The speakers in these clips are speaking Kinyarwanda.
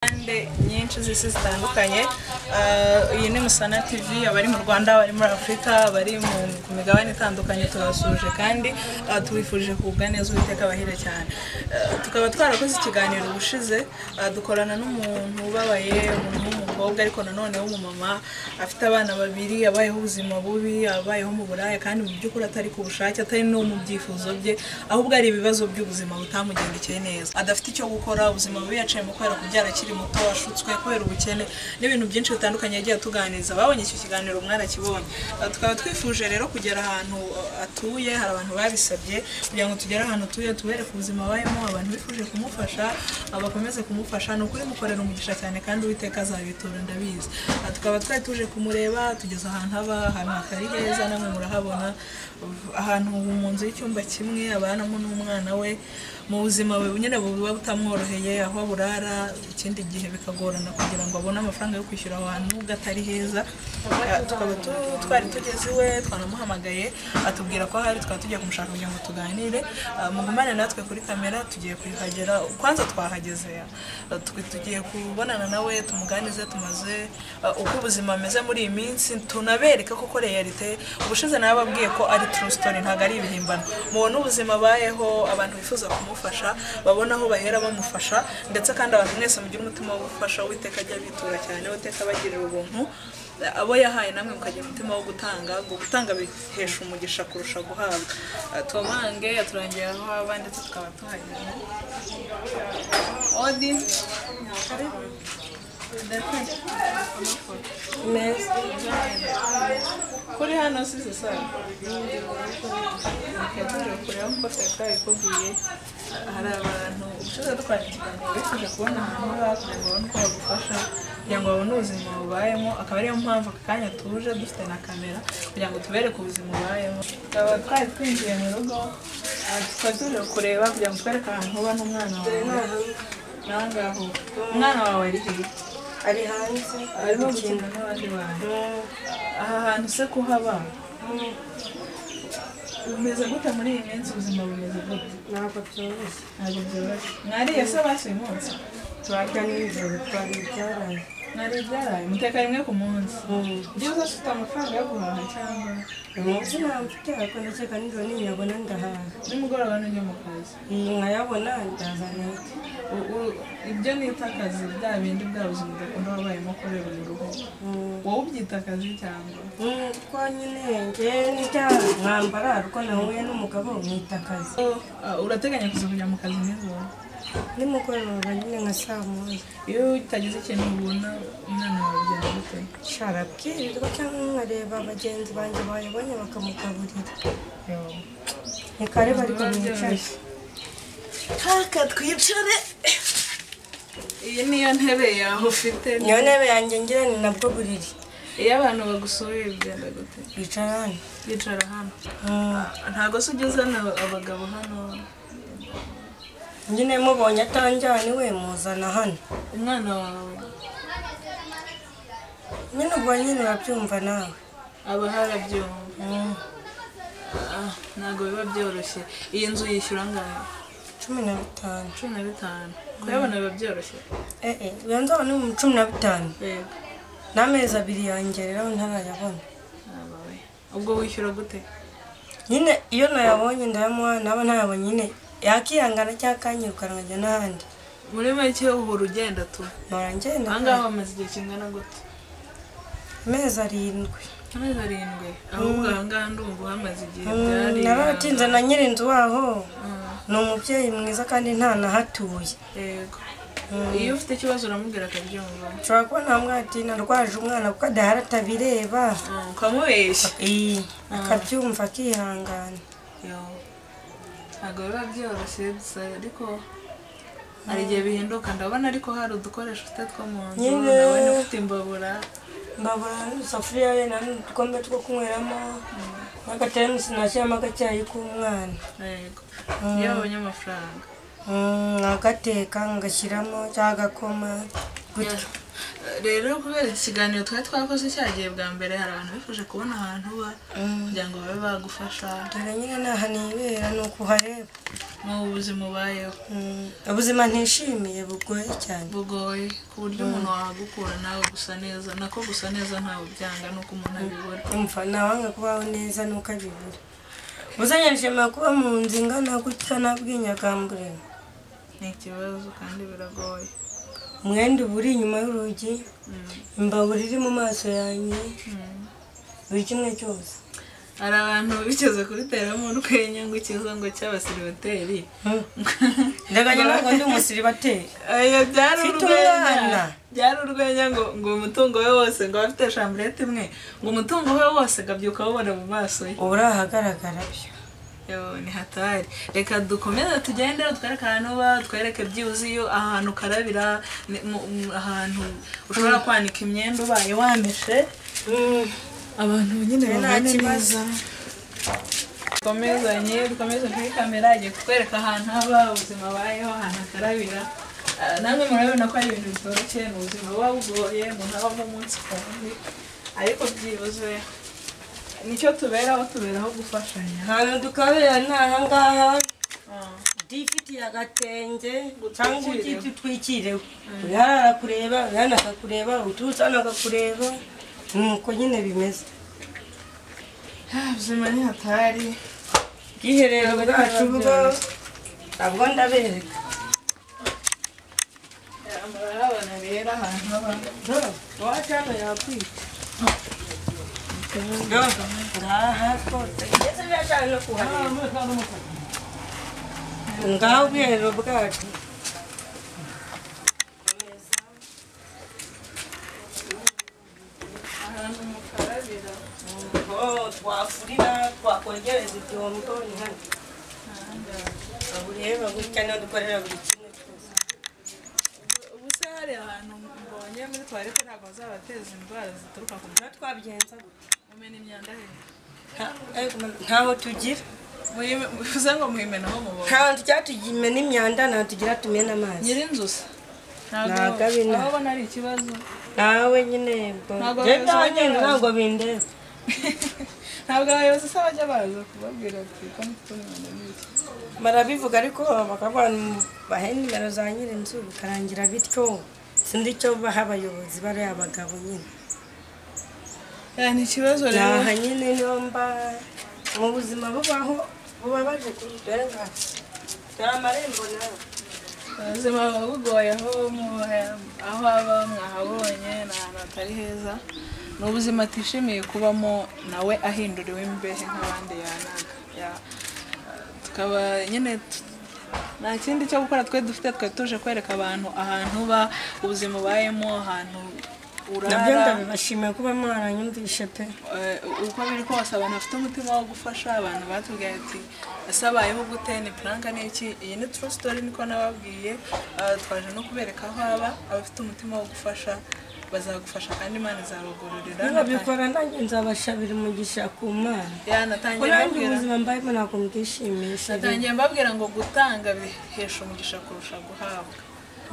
impande nyinshi z'isi zitandukanye Ah, iyi ni musana tv abari mu rwanda abari muri afurika abari mu- ku migabane itandukanye tubasuje kandi ah, tubifurije kugubwa neza uwiteka abahire cyane Ah, tukaba twarakoze ikiganiro ubushize ah, dukorana n'umuntu ubabaye umuntu w'umukobwa ariko nanone w'umumama afite abana babiri abayeho ubuzima bubi abayeho mu buraya kandi mu by'ukuri atari ku bushake atari no mu byifuzo bye ahubwo ari ibibazo by'ubuzima butamugendekeye neza adafite icyo gukora ubuzima bubi yaciyemo kubera kubyara akiri muto ashutswe kubera ubukene n'ibintu byinshi bitandukanye yagiye atuganiriza ababonye icyo kiganiro mwarakibonye Uh, tukaba twifuje rero kugera ahantu uh, atuye hari abantu babisabye kugira ngo tugere ahantu atuye tubereke ubuzima abayemo abantu bifuje kumufasha uh, bakomeze kumufasha ni ukuri mukorera umugisha cyane kandi uwiteka azabitura ndabizi Uh, tukaba twari tuje kumureba tugeze ahantu aba ahantu hatari heza namwe murahabona Uh, ahantu mu nzu y'icyumba kimwe abanamo n'umwana we mu buzima bu- nyine buba butamworoheye aho burara ikindi gihe bikagorana kugira ngo abone amafaranga yo kwishyura abantu nubwo atari heza Ah, tukaba tu- twari tugeze iwe twanamuhamagaye atubwira ko ahari twaba tugiye kumushaka kugira ngo tuganire Ah, mugumane natwe kuri kamera tugiye kuhagera kwanza twahageze ah, tu- tugiye kubonana nawe tumuganize tumaze ah, uko ubuzima bumeze muri iyi minsi tunabereke koko realite ubushize nababwiye ko ari true story ntabwo ari ibihimbano mubona ubuzima abayeho abantu bifuza kumufasha babona aho bahera bamufasha ndetse kandi abantu mwese mugire umutima wo gufasha uwiteka ajya bitura cyane uwiteka abagirira ubuntu abo yahaye namwe mukagira umutima wo gutanga ngo gutanga bihesha umugisha kurusha guhabwa Ah, tubamange yaturangiye aho haba ndetse tukaba tuhageze odi karibu Ndetse. neza kuri hano si sasa yatuje kureba nk'uko twari twabikubwiye hari abantu ushize dukwandikirana bifuje kubona ahantu baba kugira ngo babone uko bagufasha kugira ngo babone ubuzima bubayemo akaba ariyo mpamvu aka kanya tuje dufite na kamera kugira ngo tubereke ubuzima bubayemo tukaba twari twinjiye mu rugo ah, tukaba tuje kureba kugira ngo twereke ahantu uba n'umwana wawe nawe ngaho umwana wawe ari hehe ari hanze arimo gukina n'abandi bantu aha hantu se kuhaba bumeze gute muri iyi minsi ubuzima bumeze gute ntabwo byoroshye ntabwo byoroshye mwariye se basi uyu munsi turarya nijoro twariye ibyaraye mwariye ibyaraye muteka rimwe ku munsi byiza ufite amafaranga yo guhaha cyangwa umunsi ntabwo mfite ariko ndakeka nijoro ninyabona ndahaha nimugoroba n'ujya mu kazi nkayabona ndazana U- u- ibyo nita akazi bya bindi bwa buzima udakunda wabayemo kubera uruhu wowe ubyita akazi cyangwa kwa nyine ngewe n'ibya mwambara kuko nahuye n'umugabo mwita akazi Ah, urateganya kuza kujya mu kazi nijoro nimugoroba nyine nka saa moya iyo utagize ikintu ubona umwana wawe byagute sharabwirirwa cyangwa nkareba bagenzi banjye bayibonye bakamugaburira ni kare bari kumwicare haka twicare iyi niyo ntebe yawe ufite niyo ntebe yanjye ngira ni nabwo buriri iyo abantu bagusuye bigenda gute bicara hano yicara hano Mm. ntabwo se ujya uzana abagabo hano nyine mubonye atanjyane we muzana hano umwana wawe nyine ubwo nyine urabyumva nawe aba harabyumva Mm. Ah, ntabwo biba byoroshye iyi nzu yishyura angahe cumi na bitanu cumi na bitanu kuyabona biba byoroshye eh eh uyu nzaba ni mu cumi na bitanu yego n'amezi abiri yangereraho ntarayabona Aba we. ubwo wishyura gute nyine iyo nayabonye ndayamuha naba ntayabonye nyine yakihangana cyangwa akanyirukanwa nkajya n'ahandi muri make uhora ugenda tu mpora ngenda ahangaha bamaze igihe kingana gute amezi arindwi amezi arindwi ahubwo ahangaha ndumva uhamaze igihe byari naratinze na nyirinzu waho Mm, ni umubyeyi mwiza kandi ntanahatuye yego iyo ufite ikibazo uramubwira akabyumva ushobora kuba ntamwati narwaje umwana kuko adahari atabireba Mm, ukamubeshya Eh, akabyumva akihangana Yo. ntabwo biba byoroshye gusa ariko hari igihe bihinduka ndabona ariko hari udukoresho ufite two mu nzu Nyine. nawe niba ufite imbabura mbabura n'udusafuriya wenda n'udukombe two kunyweramo n'agateremusi nashyiramo agacyayi k'umwana yego iyo babonye amafaranga Mm, agateka ngashyiramo cyangwa agakoma gutya Yeah. rero kubera iki kiganiro twari twakoze cyagiye bwa mbere hari abantu bifuje kubona ahantu uba kugira ngo babe bagufasha dore nyine ni aha nibera ni ukuhareba mu buzima ubayeho Mm, ubuzima ntishimiye bugoye cyane bugoye ku buryo umuntu wahagukura nawe gusa neza nako gusa neza ntawe ubyanga nuko umuntu abibura umva ntawanga kubaho neza nuko abibura uzanye nshema kuba mu nzu ingana gutya nabwinyagambure ni ikibazo kandi biragoye umwenda uba uri inyuma y'urugi Mm. imbabura iri mu maso yanjye Mm. buri kimwe cyose hari abantu bigeze kuriteramo urwenya ngo ikiza ngo cy'abasiribateri Mm. ndaganya ntabwo ndi umusiribateri ayo byari Mfite urwenya umwana. byari urwenya ngo ngo umutungo we wose ngo afite shamburete imwe ngo umutungo we wose gabyuka awubona mu maso ye uba uri ahagaragara byo Yo, ni hatari reka dukomeze tugende utwereke ahantu uba twereke byibuzeyo ahantu ukarabira ni- mu- mu- ahantu ushobora kwanika imyenda ubaye wameshe abantu nyine Nta babone kibazo. neza dukomezanye dukomeze kuri kamera agiye kutwereka ahantu haba ubuzima bayeho ahantu akarabira Ah, namwe murabibona ko ari ibintu bitoroshye ni ubuzima buba bugoye umuntu abamo umunsi ku wundi ariko byibuze nicyo tuberaho tuberaho gufashanya ahantu dukabera ni ahangaha Ah, difitiye agatenge Gutwikiriwe. cyangwa ubyita utwikiriwe uyahari arakureba uyahana akakureba uturutse hano akakureba nuko nyine bimeze ubuzima ni hatari ubwiherero bwacu bwo Bwacu. ntabwo ndabereka murabona rero ahantu haba iwacu hano yakwica ngaha rwose ndetse biracana no kuhareba ngaha ubwiherero bwacu ahantu mukarabira twafurira twakongereza ibyombo ni hano ureba gutya niho dukorera buri kimwe cyose ubu se hari ahantu mbonye muri tuwarete ntabwo bazabateza indwara zituruka ku niho twabigenza gutya kumena imyanda hejuru Nta- ariko ntaho tugira Muyime- bivuze ngo muyimenaho mubona ntaho tujya tugimena imyanda ntaho tugira tumena amazi nyirinzusa Ntabwo ari na- aho ubona ari ikibazo nawe nyine bo Ntabwo njye bivuze ndahagenda neza. ntabwo bindeba ntabwo abayobozi se bajya baza kubabwira ati ko mufite umwanda n'iki barabivuga ariko bakavuga bahe nimero za nyirinzu bikarangira bityo sindi icyo baha abayobozi bariya bagabo nyine Eh, ni ikibazo rero aha nyine niyo mba mu buzima bubaho buba baje kuyidore nka dore amarembo nawe ubuzima buba bugoye aho mu- aho aba mwahabonye ni ahantu hatari heza ni ubuzima atishimiye kubamo nawe ahinduriwe imbehe nk'abandi yanaga Ya- tukaba nyine tu- nta kindi cyo gukora twe dufite twe tuje kwereka abantu ahantu uba ubuzima ubayemo ahantu nabyo urara ndabibashimiye kuba mwaranyumvishe pe Eh, uko biri kose abantu bafite umutima wo gufasha abantu batubwiye ati ese abayeho gute ni puranka ni iki iyi ni true story niko nababwiye Ah, twaje no kubereka aho aba abafite umutima wo gufasha bazagufasha kandi imana izabagororera nabikora nanjye nzabashabira umugisha ku mana Ya, natangiye kurangi mbabwira ubuzima mbayemo ntabwo mbwishimisha natangiye mbabwira ngo gutanga bihesha umugisha kurusha guhabwa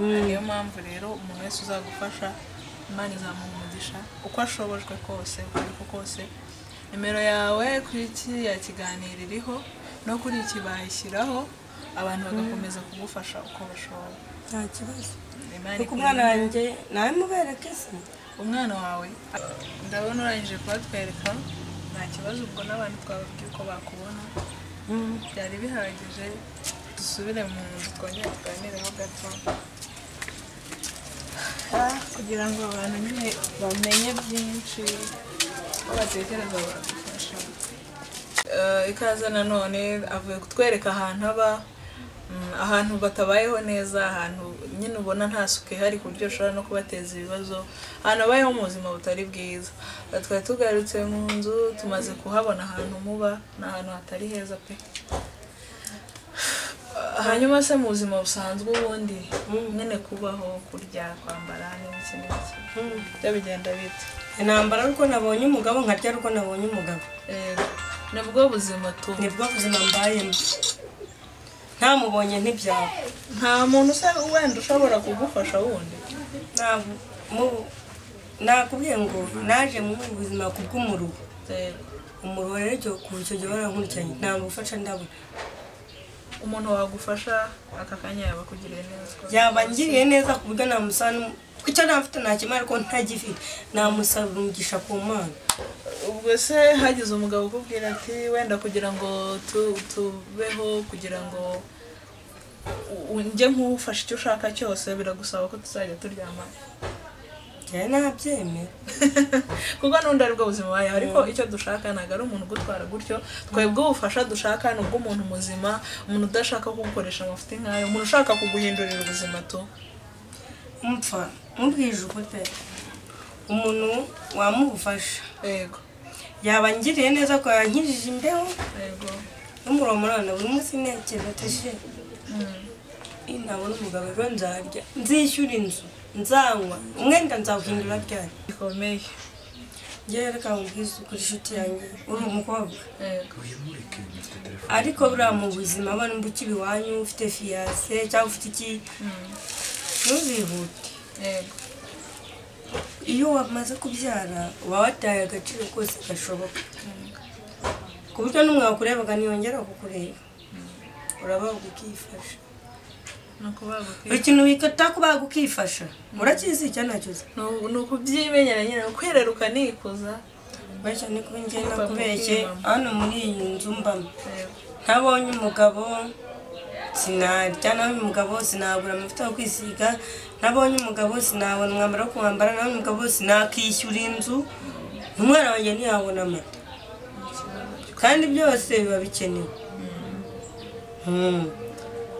niyo mpamvu rero umuntu wese uzagufasha imana izamuha umugisha uko ashobojwe kose uko ari ko kose nimero yawe kuri kiriya kiganiro iriho no kuri iki bayishyiraho abantu bagakomeza kugufasha uko bashoboye nta kibazo Imana kuko ikunde. umwana wanjye nawe mubereke se umwana wawe ndabona urangije kubatwereka nta kibazo ubwo n'abantu twababwiye uko bakubona Mm. byari bihagije dusubire mu nzu twongere tuganireho gato Ah, kugira ngo abantu nyine bamenye byinshi ko batekereza badufasha Eh, ikaze nanone avuye kutwereka ahantu aba mm, ahantu batabayeho neza ahantu nyine ubona nta suku ihari ku buryo ushobora no kubateza ibibazo ahantu babayeho mu buzima butari bwiza Eh, twari tugarutse mu nzu tumaze kuhabona ahantu muba ni ahantu hatari heza pe hanyuma se mu buzima busanzwe ubundi nyine kubaho kurya kwambara n'ibiki n'ibiki byo bigenda bite intambara ari uko nabonye umugabo nkarya ari uko nabonye umugabo Eh, nibwo buzima tu nibwo buzima mbayemo ntamubonye ntibyaba nta muntu usa wenda ushobora kugufasha wundi ntabwo mu- nakubwiye ngo naje mu buzima ku bw'umuruho rero umuruho rero icyo kuva icyo gihe barankurikiranye nta gufasha ndabona umuntu wagufasha aka kanya yaba akugiriye neza yabangiriye neza ku buryo namusaba n'um- icyo namfite nakimara ko ntagifite namusabira umugisha ku mana ubwo se hagize umugabo ukubwira ati wenda kugira ngo tu- tubeho kugira ngo u- u- njye nk'ufashe icyo ushaka cyose biragusaba ko tuzajya turyamana njyewe nabyemera kuko n'undi ari bwo buzima bubaye ariko icyo dushaka ntabwo ari umuntu ugutwara gutyo twebwe ubufasha dushaka ni ubw'umuntu muzima umuntu udashaka kugukoresha amafuti nkayo umuntu ushaka kuguhindurira ubuzima tu mpfa mubwije ukuri pe umuntu wamugufasha yego yabangiriye neza ko yankijije imbeho yego n'umuromorana buri munsi ntekereza ateshe Mm. iyo ntabona umugabo ejo nzarya nzishyura inzu nzanywa umwenda nzawuhindura ryari gikomeye ngewe reka mubwize ukuri inshuti yanjye uri umukobwa yego ariko buriya mu buzima abana mba ukiri iwanyu ufite fiyase cyangwa ufite iki Mm. ntuzihute yego iyo wamaze kubyara uba wataye agaciro kose gashoboka ku buryo n'umwakurebaga ntiyongera kukureba urabaga ukifasha ni ukubagukwiye buri kintu wikata kubaga ukifasha urakizi icyo ntacyo uzi ni ukubyimenyera nyine ni ukwireruka nikuza bashya ni kuba njye nakubeshye hano muri iyi nzu mbamo Yego. ntabonye umugabo sinarya ntabonye umugabo sinagura amavuta yo kwisiga ntabonye umugabo sinabona umwambaro wo kuwambara ntabonye umugabo sinakishyura inzu umwana wanjye ntiyabona amata kandi byose biba bikenewe Mm.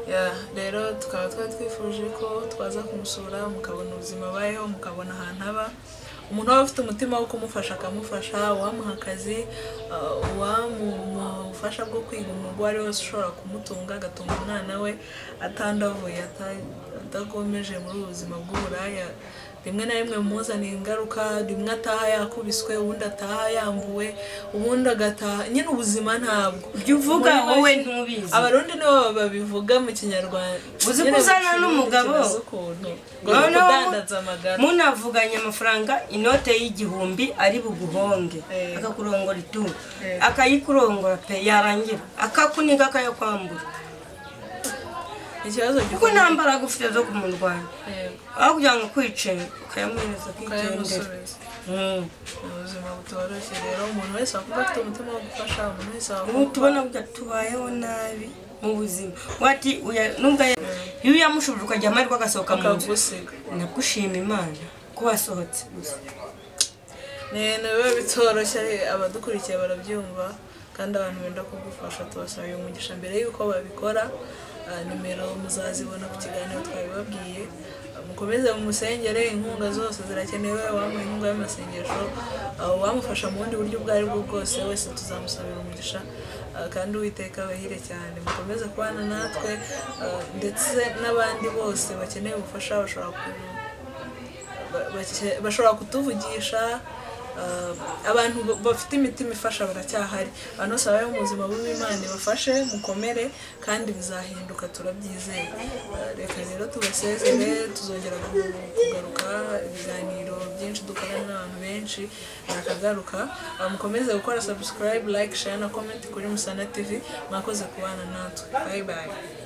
Ya, rero tukaba twari twifuje ko twaza kumusura mukabona ubuzima abayeho mukabona ahantu aba umuntu waba afite umutima wo kumufasha akamufasha uwamuha akazi uh, uwamuha ubufasha bwo kwiga umwuga uwo ari wose ushobora kumutunga agatunga umwana we atandavuye ata- adakomeje muri ubu buzima bw'uburaya rimwe na rimwe muzaniye ingaruka rimwe ataha yakubiswe ubundi ataha yambuwe ubundi agataha nyine ubuzima ntabwo ibyo uvuga Muri make- wowe ntubizi abarundi nibo babivuga mu kinyarwanda Uzi ko Nyine uzana bacuruza n'umugabo? ikibazo ukuntu ngo ni Noneho ukudandaza amagara munavuganye amafaranga inote y'igihumbi ari buguhonge Eh. akakurongora itu Eh. akayikurongora pe yarangira akakuniga akayakwambura ikibazo kuko gikomeye. nta mbaraga ufite zo kumurwanya Yego, aho kugira ngo ukwice ukayamuhereza ukigendera ukayamusubiza Mm. ni ubuzima butoroshye rero umuntu wese wakumva afite umutima wo gufasha umuntu wese ubu wakumva tubona burya tubayeho nabi mu buzima wati uya- nubwo aya- iyo uyamushubije ukagira amahirwe agasohoka mu nzu akagusiga nabwo ushima imana ko wasohotse gusa ni ibintu biba bitoroshye abadukurikiye barabyumva kandi abantu benda kugufasha tubasaba umugisha mbere y'uko babikora Ah, nimero muzazibona ku kiganiro twabibabwiye Ah, mukomeze mumusengere inkunga zose zirakenewe uwamuha inkunga y'amasengesho ah, uwamufasha mu bundi buryo ubwo aribwo bwose wese tuzamusabira umugisha Ah, kandi uwiteka abahire cyane mukomeze kubana natwe ah, ndetse n'abandi bose bakeneye ubufasha bashobora ku ba- bake- bashobora kutuvugisha ah, abantu ba- bafite imitima ifasha baracyahari abantu bose babayeho mu buzima bubi imana ibafashe mukomere kandi bizahinduka turabyizeye Ah, reka rero tubasezere tuzongera ku- kugaruka ibiganiro byinshi dukorana n'abantu benshi nakagaruka Ah, mukomeze gukora subscribe like share na comment kuri musana tv mwakoze kubana natwe bye bye